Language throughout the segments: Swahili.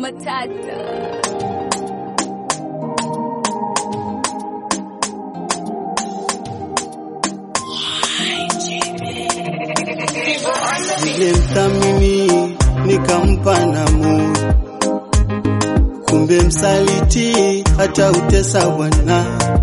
Matata. Nilimthamini nikampa na moyo, kumbe msaliti hata utesa Bwana.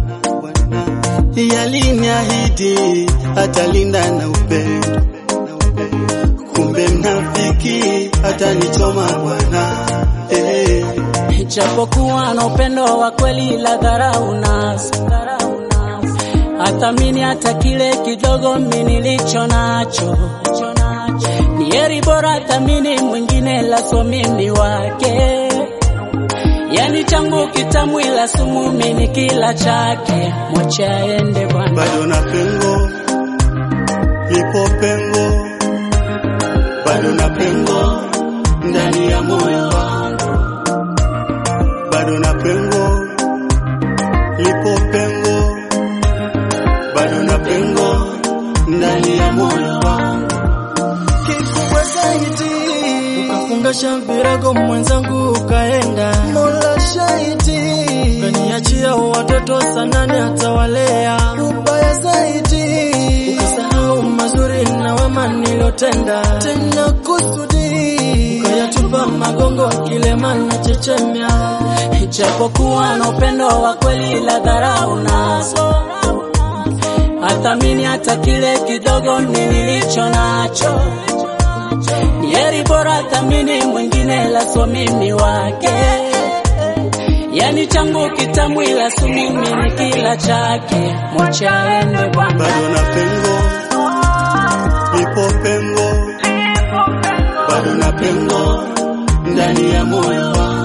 Yaliniahidi atalinda na upendo, kumbe mnafiki hata nichoma Bwana. Eh, Japokuwa na upendo wa kweli la dharau nazo, hathamini hata kile kidogo mimi nilicho nacho. Ni heri bora thamini mwingine la so mimi wake, yani changu kitamu ila sumu mimi kila chake, mwache aende bwana. bado na pengo, lipo pengo, bado na pengo ndani ya moyo wangu, bado na pengo, lipo pengo, bado na pengo ndani ya moyo wangu. kikubwa zaidi ukafungasha virago mwenzangu ukaenda mola shahidi ukaniachia watoto sanane atawalea ubaya zaidi ukasahau mazuri na wema nilotenda tena kusudi ukayatupa magongo kilema na chechemya Japokuwa na upendo wa kweli la dharau nazo, hathamini hata kile kidogo mimi nilicho nacho. Ni heri bora thamini mwingine la so mimi wake, yani changu kitamu ila si mimi ni kila chake, mwache aende bwana. bado na pengo, lipo pengo, bado na pengo ndani ya moyo wangu,